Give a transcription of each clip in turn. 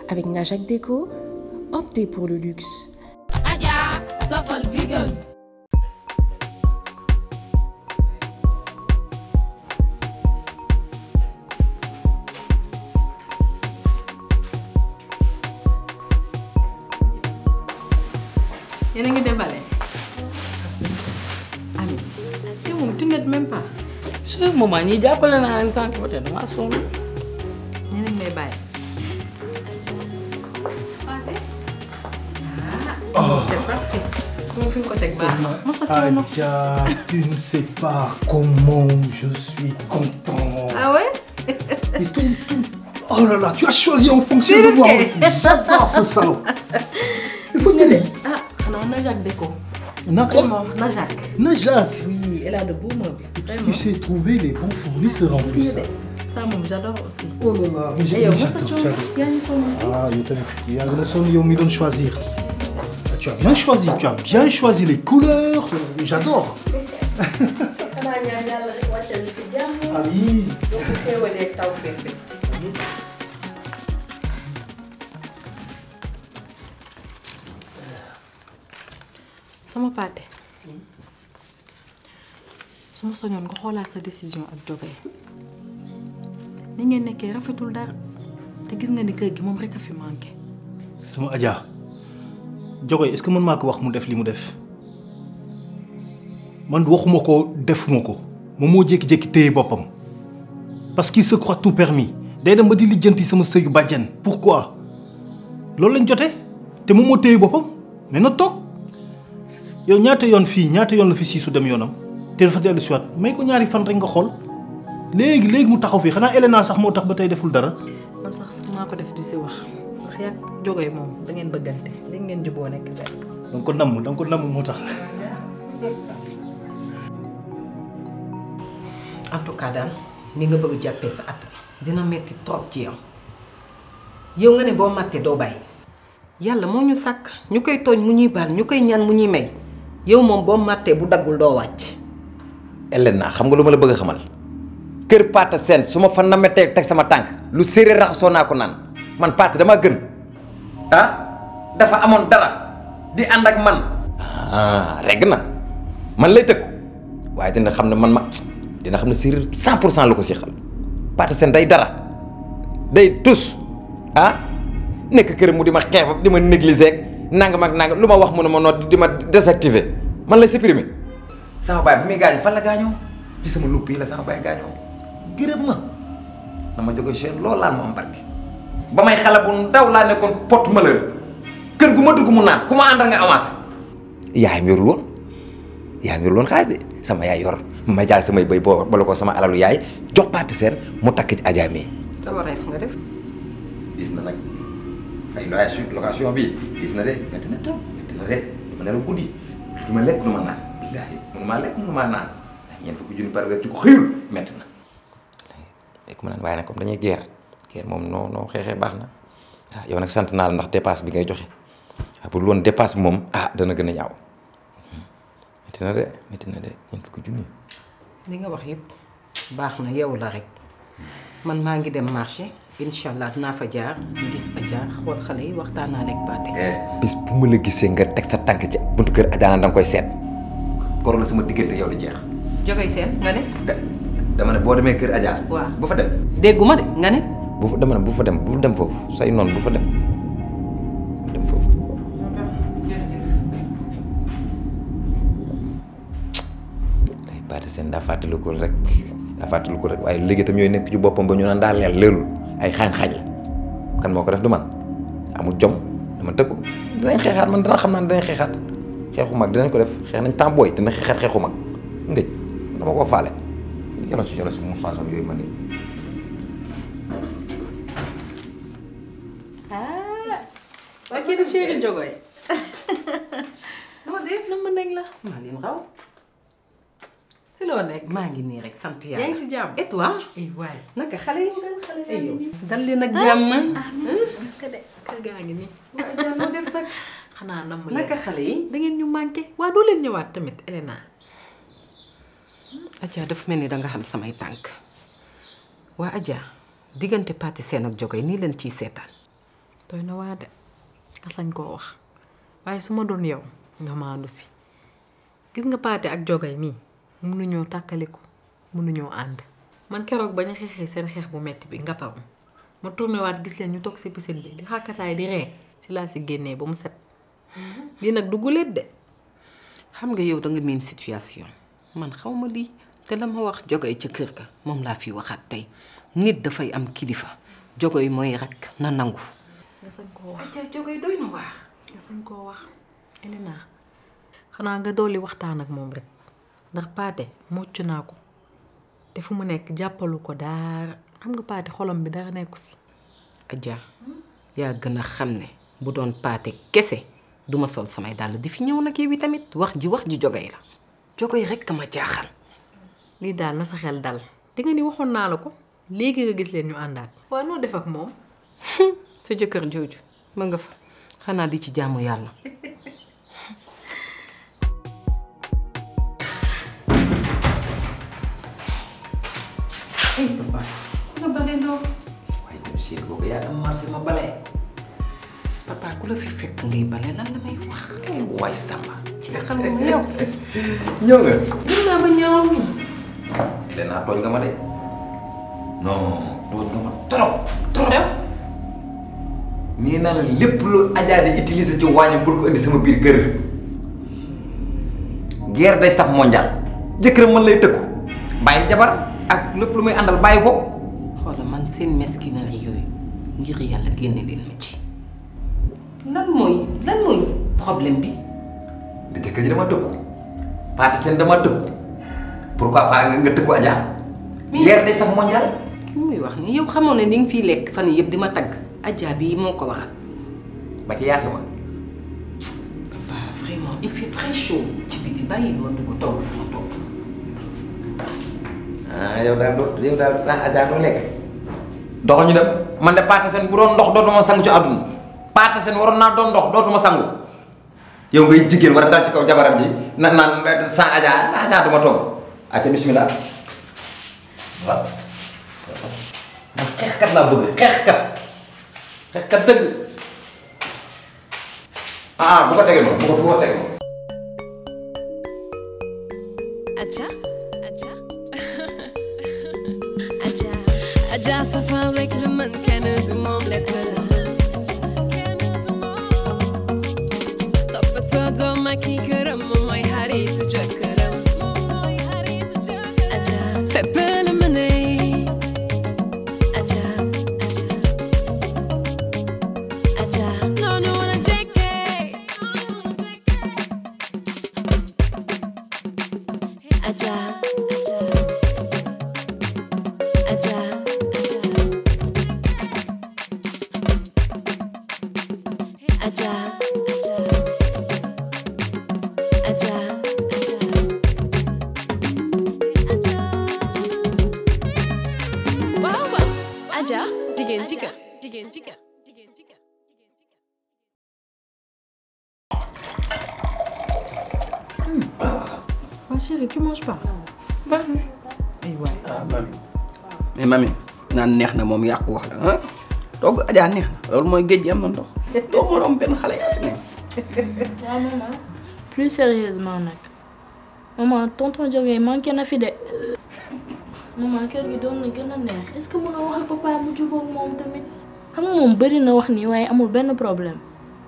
Avec Najak Déco, optez pour le luxe. Adja safal bi gën. yéen a ngi débale. Ami yow moom tu n'es même pas. chaque moment ñi jàppale naa leen sànq ba tey damaa sonn. ñu ne may bàyyi. ah c'est parfait. moom fi nga ko teg baax na. mos a coono. Adja, tu ne sais pas comment je suis content. ah ouais. Et tout, tout. Oh là là, tu as choisi en fonction de moi Philippe. aussi. J'adore ce salon. Il faut te dire. ah xanaa Najak Déco. Nako, vraiment Najak. Najak, oui elle a de beaux meubles. vraiment. tu sais trouver les bons fournisseurs en plus. ça moom j'adore aussi. Oh là là, mais et yow j'adore, mos a coono j'adore. yaa ngi sonn. Ah, yo tamit, yaa ngi la sonn yow mi doon choisir. Ah, Tu as bien choisi, tu as bien choisi les couleurs. euh, J'adore. xanaa ñaan yàlla rek wàccal ci jàmm. Ami. boo ko xéewalee taw fépp. sama paate su ma soñoon nga xoolaat sa décision ak Jogay ni ngeen nekkee rafetul dara te gis nga ni kër gi moom rek a fi manqué. sama Adja Jogoy est-ce que mën maa ko wax mu def li mu def man waxuma ko defuma ko moom moo jékki-jékki téye boppam parce qu'il se croit tout permis day dem ba di lijjanti sama sëyu bàjjen pourquoi loolu lañ jotee te moom moo téye boppam mais na toog yow ñaata yoon fii ñaata yoon la fi siisu dem yoonam te dafa dellu si waat may ko ñaari fan rek nga xool léegi léegi mu taxaw fii xanaa Elena sax moo tax ba tey deful dara man sax maa ko def di si wax ndax yàgg Jogay moom da ngeen bëggante léegi ngeen juboo nekk benn. danga ko namm danga ko namm moo tax en tout cas daal ni nga bëgg jàppee sa at dina metti trop ci yow yow nga ne boo màttee doo bàyyi yàlla moo ñu sàkk ñu koy tooñ mu ñuy baal ñu koy ñaan mu ñuy may yow moom boo màttee bu daggul doo wàcc Elena xam nga lu ma la bëgg a xamal kër Pata Sène su ma fa nametee teg sama tànk lu séeréer raxasoo naa ko naan man Pata dama gën ah dafa amoon dara di ànd ak man ah regg na man lay tëkku waaye dina xam ne man ma dina xam ne séeréer cent pour cent la ko seexal Pata Sène day dara day tus ah nekk kër mu di ma xeeb di ma négliger ak nangam ak nangam lu ma wax mu ne ma noot di ma désactiver man lay supprimer sama baay bi muy gaañu fan la gaañoo ci sama lupp yi la sama baay gaañoo gërëm ma na ma jóge chaine loolu laal ma am barke ba may xale bu ndaw laa nekkoon porte malheur kër gu ma dugg mu naan ku ma àndal nga avancé yaayam yorul woon yaayam yorul woon xaalis de sama yaay yor ma jaay samay bëy boo bala ko sama alalu yaay jox Pata Sène mu takk ci Adja mi sa wareef nga def gis na nag fay location location bi gis na de métti na trop métti na de du ma nelaw guddi du ma lekk du ma naan billaahi mënu maa lekk mënu maa naan ndax ñeent fukki junni par weer ci ko xëyul métti na lekk ma naan waaye nag comme dañuy guerre guerre moom noo noo xeexee baax na ah yow nag sant naa la ndax dépasse bi ngay joxe ah bu dul woon dépasse bi moom ah dana gën a ñaaw métti na de métti na de ñeent fukki junni li nga wax yëpp baax na yow la rek man maa ngi dem marché incha allah dinaa fa jaar gis Adja xool xale yi waxtaan naa lekk Paate. bis bu ma la gisee nga teg sa tànk ci buntu kër Adja da nga koy seet koro la sama diggante yow di jeex Jogay seen nga ne. da dama ne boo demee kër Adja. waaw bu fa dem. dégguma de nga ne. bu fa dama ne bu fa dem bu dem foofu say noonu bu fa dem bu dem foofu. day Pata Sène daa fàttaliku rek daa fàttaliku rek waaye léegi itam ñooy nekk ci boppam ba ñu naan daa leel leelul ay xaañ-xaañ la kan moo ko def du man amul jom dama tëkku dinañ xeexaat man dana xam naa ne dinañ xeexaat xeexu mag dinañ ko def xeex nañ temps booy dina xeexaat xeexu mag ngëj dama koo faale yolo si yolo si mu façon yooyu ma nii waa kii di chéri Jogoy. dama def na ma nekk la. maa leen raw. si loo nekk. maa ngi nii rek sant yàlla. yaa ngi si jàmm. et toi. ay waay. naka xale yi nga xale ay yow. dal leen ak jàmm. gis nga de kër gaa ngi nii. waaye jàmm moo def nag. xanaa namm leen. naka xale yi. da ngeen ñu manqué. waa doo leen ñëwaat tamit Elena. Adja dafa mel ni danga xam samay tànk waa Adja diggante Pati Sène ak Jogoy nii leen ciy seetaan doy na waa de nga sañ koo wax waaye su ma doon yow nga maandu si gis nga paate ak jogay mii mënuñoo tàkkaliku mënuñoo ànd man keroog bañ a xeexee seen xeex bu metti bi nga paru ma tourné waat gis leen ñu toog si piscine bi di xàkkataay di ree si laa si génnee ba mu set lii nag du guléet de xam nga yow da nga miin situation man xaw ma lii te la ma wax jogay ca kër ga moom laa fi waxaat tey nit dafay am kilifa jogay mooy rek na nangu. nga sañ koo wax ja jogay doy na waax. nga sañ koo wax Elena xanaa nga dolli waxtaan ak moom rek ndax paate mocc naa ko te fu mu nekk jàppalu ko daara xam nga paate xolam bi dara nekku si Adja yaa gën a xam ne bu doon paate kese duma sol samay dàll di fi ñëw nag yow tamit wax ji wax ji jogay la jogay rekk ma jaaxal. lii daal na sa xel dal di nga ni waxoon naa la ko léegi nga gis leen ñu àndaat waaw noo def ak moom sa jëkkër jooju ma nga fa xanaa di ci jaamu yàlla. ay papa nga bale ndoo. waaye tam chéri boobu yaa dem marché ma bale papa ku la fi fekk ngay bale lan la may wax. ay waay samba ci xam nga yow. ñëw nga gis naa ba ñëw. Elena tooñ nga ma de non tooñ nga ma trop trop nii naa la lépp lu Adja di utiliser ci wàññi bul ko indi sama biir kër guerre day sax mondial jëkkëram mën lay tëkku bàyyi jabar ak lépp lu muy àndal bàyyi ko xoola man seen mesquinerie yooyu ngir yàlla génne leen ma ci. lan mooy lan mooy problème bi. di jëkkër ji dama tëkku Pathé Sène dama tëkku pourquoi pas nga nga tëkku Adja guerre day sax mondial ki muy wax ni yow xamoon ne ni nga fiy lekk fan yii yëpp di ma tagg. Adja bi moo ko waxal. ba ci yaasama papa vraiment il fait très chaud ci biti bàyyi ma dugg togg sama togg. ah yow daal doo yow daal sa Adja doo lekk doxal ñu dem man de Pathé Sène bu doon ndox dootuma sangu ci àdduna Pathé Sène waroon naa doon ndox dootuma sangu yow ngay jigéen war a dal ci kaw jabaram ji na naan sa Adja sa Adja duma togg acca bismillah waaw man xeexkat laa bëgg xeexkat xeexkat dëgg ah bu ko tegee noonu bu ko bu ko tegee noonu Adja Adja Adja Adja safal rek la mën kenn du moom lekk la toppatoo doom ak i këram moom mooy xaritu jëkkëram Adja fépp la mëne Adja Adja noonu la jekkee Adja Adja Adja Adja waaw waaw Adja jigéen jigéen jigéen jigéen jigéen jigéen waa chérie tu manges pas ay waay ah mami mais mami naan neex na moom yàqu wax la ah togg Adja neex na loolu mooy géej gi am na ndox doo mën a am benn xale yaa fi nekk. waaw maman plus sérieusement nag maman tonton Diogé manqué na fi de maman kër gi doon na gën a neex est-ce que mën a wax ak papa mu jubóog moom tamit xam nga moom bëri na wax nii waaye amul benn problème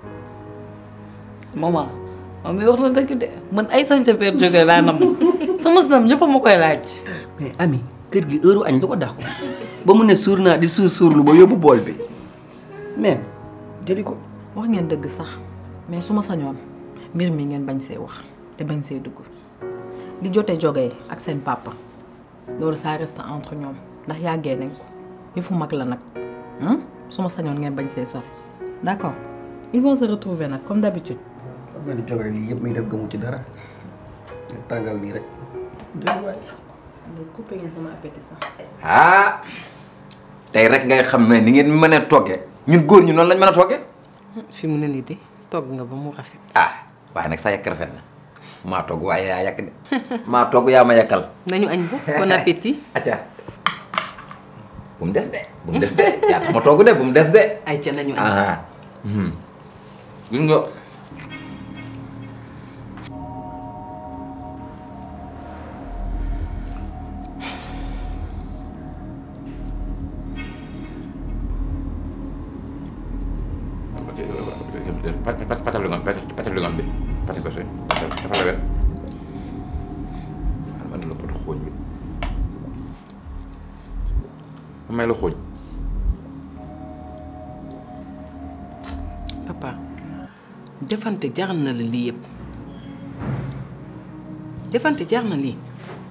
maman moom mi wax na dëgg de man ay sañ sa père jógee laa nam sama sinam ñëpp ma koy laaj mais ami kër gi heure añ lu ko dàqu ba mu ne suur naa di suur suurlu ba yóbbu bool bi mais jëli ko. wax ngeen dëgg sax mais su ma sañoon mbir mi ngeen bañ see wax te bañ see dugg li jotee jógee ak seen papa loolu ça reste entre ñoom ndax yàggee nañ ko yëfu mag la nag su ma sañoon ngeen bañ see sor d'accord ils vont se retrouver nag comme d'habitude xam nga ni jógee lii yëpp muy def gëmu ci dara nga tàngal nii rek jël waay. coupé ngeen sama appétit sax ah tey rek ngay xam ne ni ngeen mën a togge ñun góor ñu noonu lañ mën a togge fi mu ne nii de togg nga ba mu rafet. ah waaye nag sa yàq rafet na maa togg waaye yaa yàq de maa togg yaa ma yàkkal nañu añ bu bon appétit. acca bu mu des de bu mu des de yaa tax ma togg de bu mu des de ay ca nañu añ ah gis nga patal lingam patal lingam bi patal ko soy dafa la wet man la poto xooñ bi ma may la xooñ papa defante jar na la lii yëpp defante jar na lii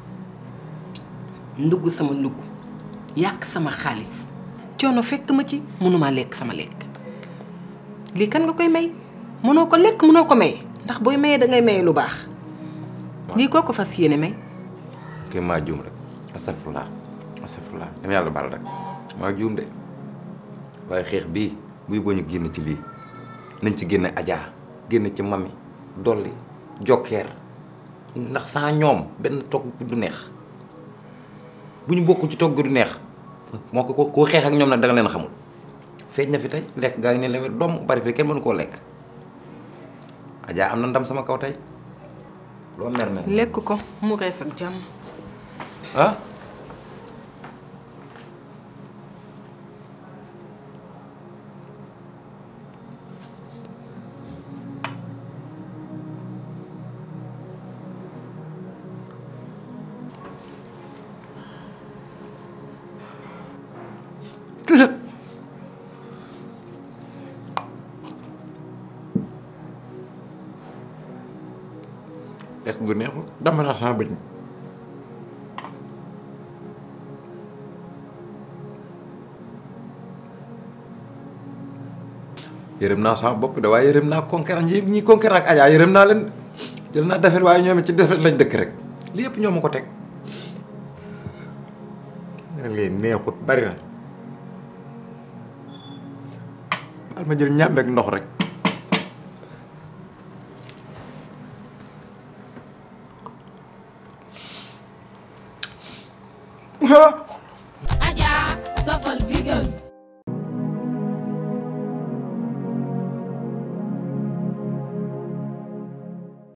ndugg sama ndugg yàq sama xaalis coono fekk ma ci mënumaa lekk sama lekk lii kan nga koy may mënoo ko lekk mënoo ko may ndax booy mayee dangay maye lu baax lii koo ko fas yéene may kay maa juum rek astafurlah astafurlah dama yàlla baal rek maa juum de waaye xeex bii buy boo ñu génn ci lii nañ ci génne Adja génn ci mami dolli jokkeer ndax saa ñoom benn togg du neex bu ñu bokk ci togg du neex moo ko ko xeex ak ñoom nag da nga leen xamul feeñ na fi tey lekk gaa ngi ne lewet doom bari fi kenn mënu koo lekk Adja am na ndam sama kaw tey loo mer mer lekk ko mu rees ak jàmm ah lekk gu neexul dama naa sama bëñ yërëm naa sama bopp de waaye yërëm naa concurrent yi ñi concurrent ak Adja yërëm naa leen jël naa defet waaye ñoom it ci defet lañ dëkk rek lii yëpp ñoo ma ko teg nga ne lii neexut bari na daal ma jël ñàmbeek ndox rek Adja safal bi gën